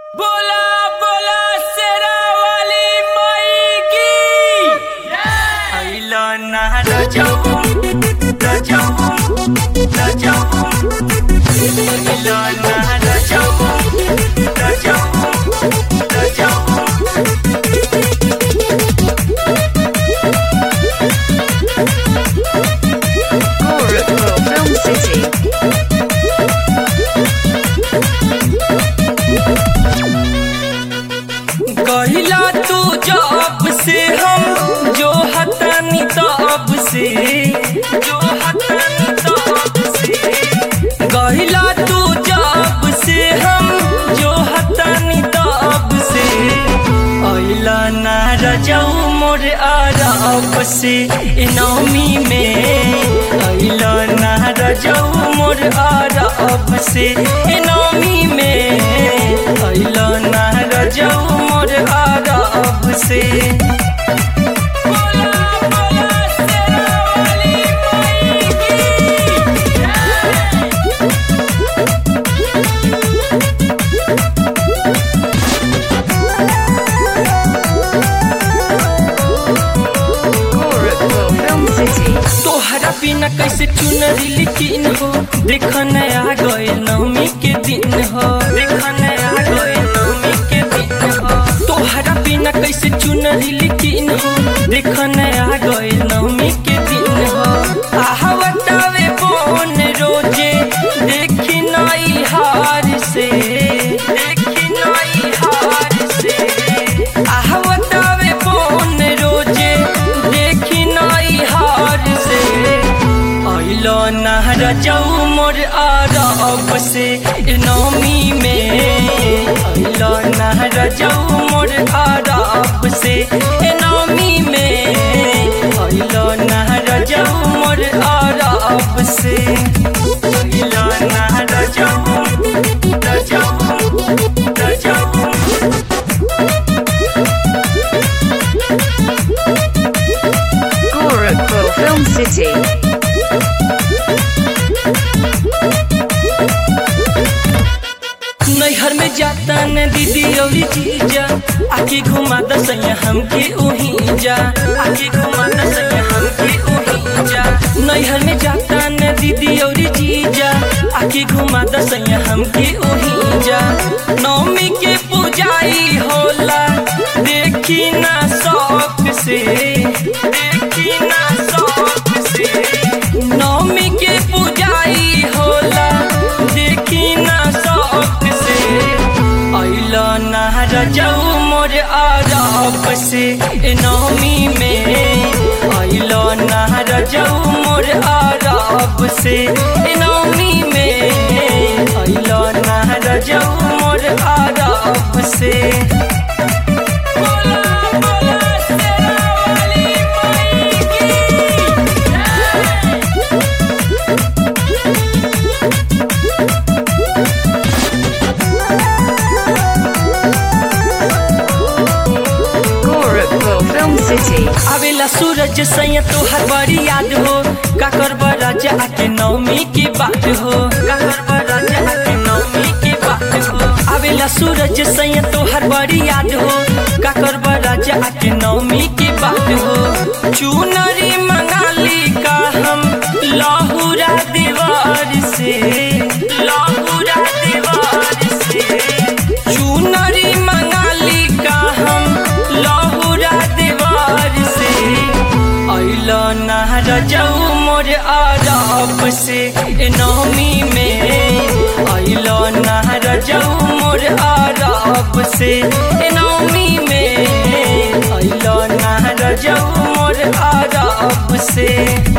बोला बोला शेरा वाली माई की आइला ना रजाऊ रजाऊ रजाऊ आइला ना रजाऊ रजाऊ रजाऊ Gorakhpur Film City. कहिला तू जब से हम जो हतनी तब से जो हतनी तब से कहिला तू जब से हम जो हतनी तब से अइला ना रजाऊ मोर आराप से ए नौमी में अइला ना रजाऊ मोर आराप से ए नौमी में अइला ना रजाऊ मोर आराप से बोला बोला शेरा वाली माई की Gorakhpur Film City. तोहरा बिना कैसे चुनरी लिखिन हो देख नया गए नवमी के दिन हो देख नया गए नवमी के दिन हो तोहरा बिना कैसे चुनरी लिखिन हो देख नया गए नवमी के दिन हो आहा बतावे कौन रोजे देखी नई हार से देखी नई हार से आहा बतावे कौन रोजे देखी नई हार से अइलो नहर जाऊ मोर आरब से ए नौमी में अइलो नहर जाऊ मोर आरब से ए नौमी में अइलो नहर जाऊ मोर आरब से अइलो नहर जाऊ जाऊ जाऊ Gorakhpur Film City. नैहर में जाता न दीदी और जीजा आके घुमा दसैया हमके ओही जा आके घुमा दसैया हमके ओही जा नैहर में जाता न दीदी और जीजा आके घुमा दसैया हमके ओही जा नौमी के पूजाई होला देखी ना शौक से देखी ना शौक से नौमी के पूजाई होला देखी ना शौक से अइला ना रजाऊ मोर आराप से ए नौमी में अइला ना रजाऊ मोर आराप से ए नौमी में अइला ना रजाऊ मोर आराप से बोला बोला शेरा वाली माई की Gorakhpur Film City. आवेला सूरज सैया तोहर बड़ी याद हो काकर राजा आके नौमी की बात हो काकर राजा आके नौमी की बात हो आवेला सूरज सैया तोहर बड़ी याद हो काकर राजा आके नौमी की बात हो चुनरी मंगाली का हम लाहुरा दीवार से लाहुरा दीवार से चुनरी मंगाली का हम लाहुरा दीवार से अइला ना रजाऊ मोर आराप से ए नौमी में अइला ना रजाऊ मोर आराप से ए नौमी में अइला ना रजाऊ मोर आराप से